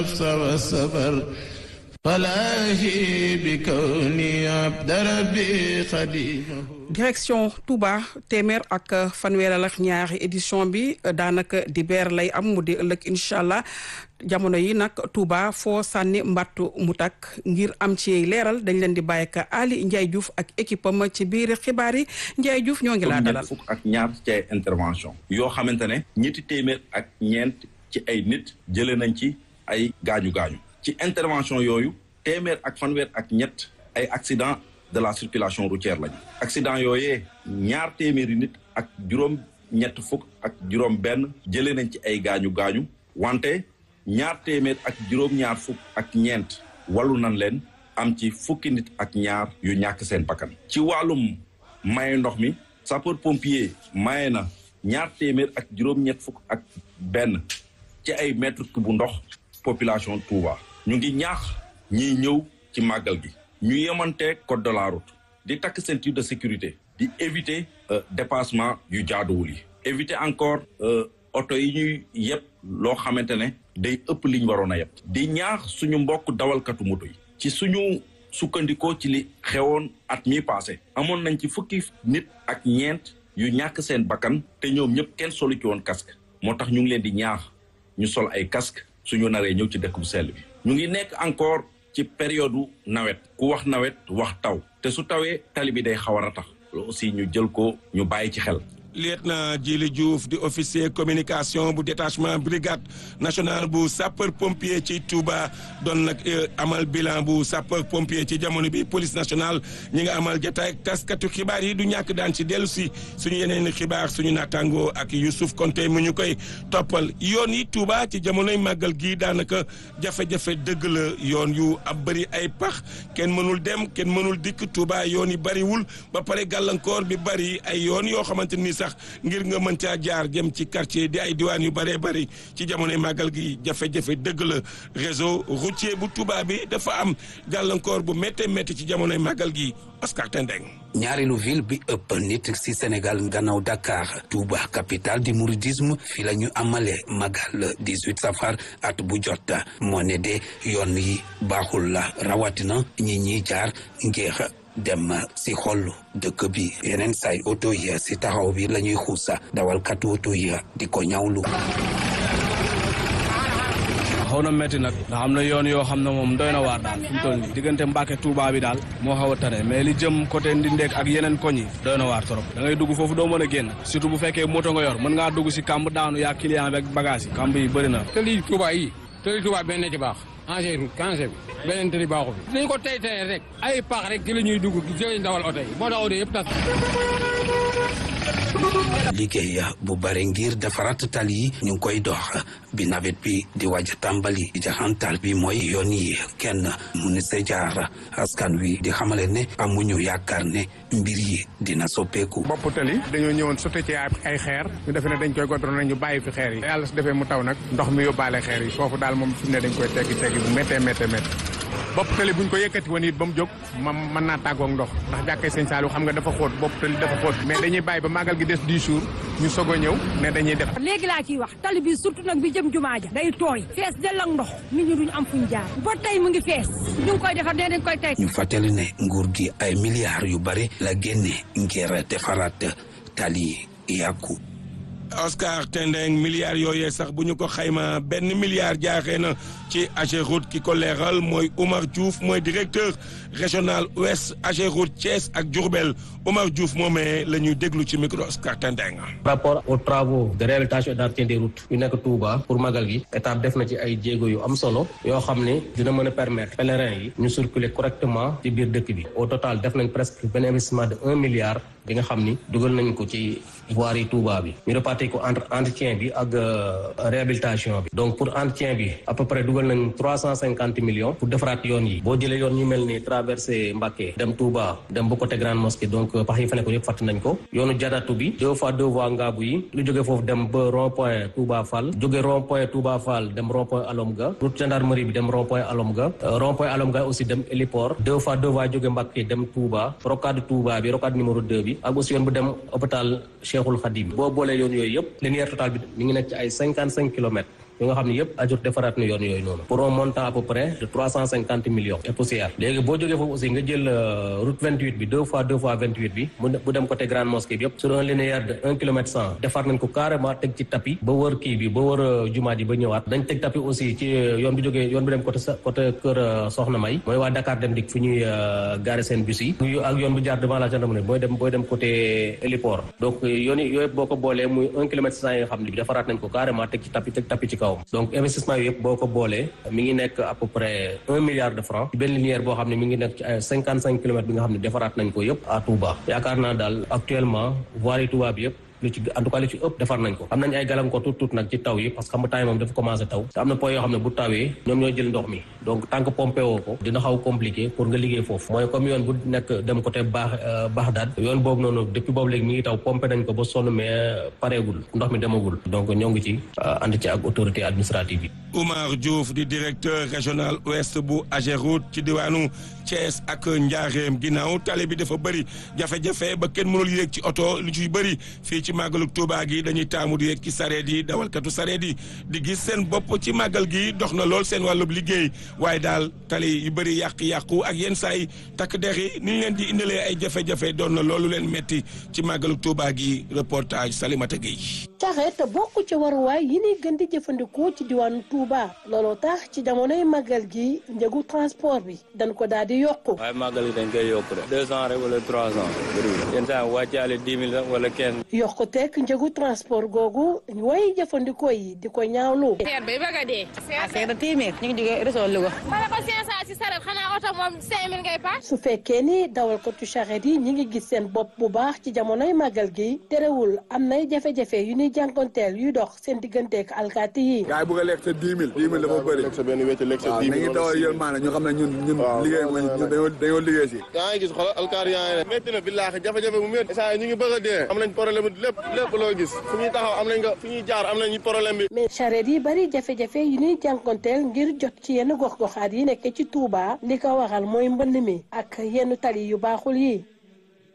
والسفر فلاهي بكوني عبد ربي خديمه direction Touba téeméer ak fanweeral ak ñaari édition bi daanaka di beer lay am mu di ëllëg incha allah jamono yi nag Touba foo sànni mbattu mu takk ngir am ci leeral dañ leen di bàyyi ak Ali Ndiaye Diouf ak équipe am ci biir xibaar yi Ndiaye Diouf ñoo ngi laa dalal. fukk ak ñaar ci ay intervention yoo xamante ne ñetti téeméer ak ñeent ci ay nit jëlee nañ ci ay gaañu gaañu ci intervention yooyu téeméer ak fanweer ak ñett ay accident de la circulation routière lañu accident yooyee ñaar téeméeri nit ak juróom ñett fukk ak juróom benn jëlee nañ ci ay gaañu gaañu wante ñaar téeméer ak juróom ñaar fukk ak ñeent wallu nañ leen am ci fukki nit ak ñaar yu ñàkk seen bakkan ci wàllum maye ndox mi sapeur pompier maye na ñaar téeméer ak juróom ñett fukk ak benn ci ay mètre bu ndox population Touba ñu ngi ñaax ñiy ñëw ci màggal gi ñu yemante code de la route di takk ceinture de sécurité di éviter dépassement yu jaaduwul yi éviter encore oto yi ñuy yëpp loo xamante ne day ëpp liñ waroon a yëpp di ñaax suñu mbokk dawalkatu moto yi ci suñu sukkandikoo ci li xewoon at mi passé amoon nañ ci fukki nit ak ñeent yu ñàkk seen bakkan te ñoom ñëpp kenn solu ci woon casque moo tax ñu ngi leen di ñaax ñu sol ay casque suñu naree ñëw ci dëkk bu sell bi ñu ngi nekk encore ci période nawet ku wax nawet wax taw te su tawee tali bi day xaw a ratax loolu aussi ñu jël ko ñu bàyyi ci xel lieutenant Djili Diouf di officier communication bu détachement brigade nationale bu sapeur pompier ci Touba doon nag amal bilan bu sapeur pompier ci jamono bi police nationale ñi nga amal jotaay ak taskatu xibaar yi du ñàkk daan ci dellu si suñu yeneen xibaar suñu naataangoo ak Youssouf Konté mu ñu koy toppal yoon yi Touba ci jamonoy màggal gi daanaka jafe-jafe dëgg la yoon yu ab bëri ay pax kenn mënul dem kenn mënul dikk Touba yoon yi bëriwul ba pare gàllankoor bi bëri ay yoon yoo xamante ni sax ngir nga mën caa jaar jëm ci quartier di ay diwaan yu bëree bëri ci jamonoy màggal gi jafe-jafe dëgg la réseau routier bu Touba bi dafa am gàllankoor bu méttee métti ci jamonoy màggal gi Oscar Tendeng ñaareelu ville bi ëpp nit ci Sénégal gannaaw Dakar Touba capitale du mouridisme fi la ñu amale magal 18 safar at bu jot moo ne de yoon yi baaxul la rawatina ñi ñiy jaar ngir dem si xol dëkk bi yeneen say oto yi si taxaw bi la ñuy xuusa dawalkatu oto yi di ko ñawlu xaw na métti nag ndax am na yoon yoo xam ne moom doy na waar daal fi mu toll nii diggante Mbàkke Touba bi daal moo xaw a tane mais li jëm côté Ndindeek ak yeneen koñ yi doy na waar trop da ngay dugg foofu doo mën a génn surtout bu fekkee moto nga yor mën ngaa dugg si kamb daanu yaa client bi ak bagage yi kamb yi bëri na te lii Touba yi te lii Touba benn ci baax engrais route cangé bi beneen tëli baaxu fi dañ ko tey tey rek ay paax rek ci la ñuy dugg ci lañ dawal oto yi moo tax oto yëpp tas liggéey bu bare ngir defaraat tali yi ñu ngi koy dox bi nawet bi di waaj tàmbali jaxantal bi mooy yoon yi kenn mu ni sa jaar askan wi di xamale ne amuñu yaakaar ne mbir yi dina soppeeku bopp tali dañoo ñëwoon sotti ci ay xeer ñu defe ne dañ koy godroon ñu bàyyi fi xeer yi yàlla su defee mu taw nag ndox mi yóbbaale xeer yi foofu daal moom fi mu ne dañ koy teggi teggi bu méttee méttee méttee bopp tali buñ ko yëkkati woon it ba mu jóg ma mën naa tàggoog ndox ndax jàkkee sëñ Saliou xam nga dafa xóot bopp tali dafa xóot mais dañuy bàyyi ba màggal gi des dix jours ñu soog a ñëw ne dañuy def léegi laa ciy wax tali bi surtout nag bi jëm jumaa ja day tooy fees dell ak ndox nit ñi duñ am fuñ jaar ba tey mu ngi fees ñu ngi koy defar nee dañ koy tey ñu fàttali ne nguur gi ay milliards yu bare la génne ngir defaraat tali yàqu Oscar Tendeng milliards yooyee sax bu ñu ko xayma benn milliard jaaxee na ci Ageroute ki ko leeral mooy Oumar Diouf mooy directeur régional ouest Ageroute Thiès ak Diourbel Oumar Diouf moomee la ñuy déglu ci micro Oscar Tendeng. par rapport aux travaux de réhabilitation et d'entretien des routes yu nekk Touba pour magal gi état def na ci ay jéego yu am solo yoo xam ne dina mën a permettre pèlerins yi ñu circuler correctement ci biir dëkk bi au total def nañ presque benn investissement de un milliard bi nga xam ni dugal nañ ko ci voirie Touba bi ñu répartir ko entre entretien bi ak réhabilitation bi donc pour entretien bi à peu près dugal nañ trois cent cinquante millions pour defaraat yoon yi boo jëlee yoon ñu mel ni traversé Mbacké dem Touba dem ba côté Grande Mosquée donc pax yi fa nekk yëpp fàtt nañ ko yoonu jadatu bi deux fois deux voies ngaabu yi lu jógee foofu dem ba rond point Touba Fall jóge rond point Touba Fall dem rond point Alomga route gendarmerie bi dem rond point Alomga rond point Alomga aussi dem héliport deux fois deux voies jóge Mbacké dem Touba rocade Touba bi rocade numéro deux bi ak aussi yoon bu dem hôpital Cheikhul Khadim boo boolee yoon yooyu yëpp linéaire total bi mi ngi nekk ci ay cinquante cinq kilomètres yu nga xam ne yëpp ajur defaraat na yoon yooyu noonu pour un montant à peu près de trois cent cinquante millions et poussière léegi boo jógee foofu aussi nga jël route vingt huit bi deux fois deux fois vingt huit bi mu bu dem côté grande mosquée bi yëpp sur un linéaire de un kilomètre cent defar nañ ko carrément teg ci tapis ba wër kii bi ba wër jumaa ji ba ñëwaat dañ teg tapis aussi ci yoon bi jógee yoon bi dem côté côté kër Soxna May mooy waa Dakar dem dik fu ñuy garer seen bus yi ak yoon bi jaar devant la gendarmerie booy dem booy dem côté héliport donc yoon yi yooyu boo ko boolee muy un kilomètre cent yi nga xam ne bi defaraat nañ ko carrément teg ci tapis teg tapis ci kawam donc investissement yooyu yëpp boo ko boolee mi ngi nekk à peu près un milliard de francs ci benn linéaire boo xam ne mi ngi nekk ci ay cinquante cinq kilomètres bi nga xam ne defaraat nañ ko yëpp à Touba yaakaar naa daal actuellement voirie Touba bi yëpp lu ci en tout cas lu ci ëpp defar nañ ko am nañ ay gàllankoor tuut tuut nag ci taw yi parce que xam nga temps yi moom dafa commencé taw te am na point yoo xam ne bu tawee ñoom ñooy jël ndox mi donc tant que pompé woo ko dina xaw compliqué pour nga liggéey foofu mooy comme yoon bu nekk dem côté baax Baxdaad yoon boobu noonu depuis boobu léegi mi ngi taw pompé nañ ko ba sonn mais pareegul ndox mi demagul donc ñoo ngi ci ànd ci ak autorité administrative yi Oumar Diouf di directeur régional ouest bu Ageroute ci diwaanu Thiès ak Njaareem ginnaaw tali bi dafa bëri jafe-jafe ba kenn mënul yéeg ci oto lu ciy bëri fii ci màggalu Tuuba gi dañuy taamu di yéeg ci sareet yi dawalkatu sareet yi di gis seen bopp ci màggal gi dox na lool seen wàllub liggéey waaye daal tali yu bëri yàq-yàqu ak yenn saa yi takk der yi ni ñu leen di indilee ay jafe-jafe doon na loolu leen metti ci màggalu Tuuba gi reportage Salimata Gueye. sareet bokk ci waruwaay yi ni gën di jëfandikoo ci diwaanu Touba looloo tax ci jamonoy màggal gi njëgu transport bi dañ ko daal di yokku. waaye màggal gi dañ koy yokku de deux cent rek wala trois cent bëriwul yenn saa wàccaale dix mille sax wala quinze. yokku teg njëgu transport googu way jëfandikoo yi di ko ñaawlu. seer bay bëgg a dee. ah seer na téeméer ñu ngi jógee réseau Louga. ma ne ko cinq cent si saret xanaa oto moom cinq mille ngay paas. su fekkee ni dawalkatu charrette yi ñi ngi gis seen bopp bu baax ci jamonoy màggal gi terewul am nay jafe-jafe yu ñuy jànkonteel yuy dox seen digganteek alkaati yi. gaay bëgg a lekk sa dix mille dix mille dafa bëri lekk sa benn wecc lekk sa dix mille nañu dawal yërmaane ñu xam ne ñun ñun liggéey mooy ñun dañoo dañoo liggéey si yaa ngi gis xoolal alkaati yaa ngi ne métti na billaahi jafe-jafe bu métti saa ñu ngi bëgg a dee am nañ problème lépp lépp loo gis fu ñuy taxaw am nañ ko fu ñuy jaar am nañ problème bi mais charrette yi bari jafe-jafe yu ñuy jànkonteel ngir jot ci yenn gox-goxaat yi nekk ci Touba li ko waral mooy mbënd mi ak yenn tali yu baaxul yi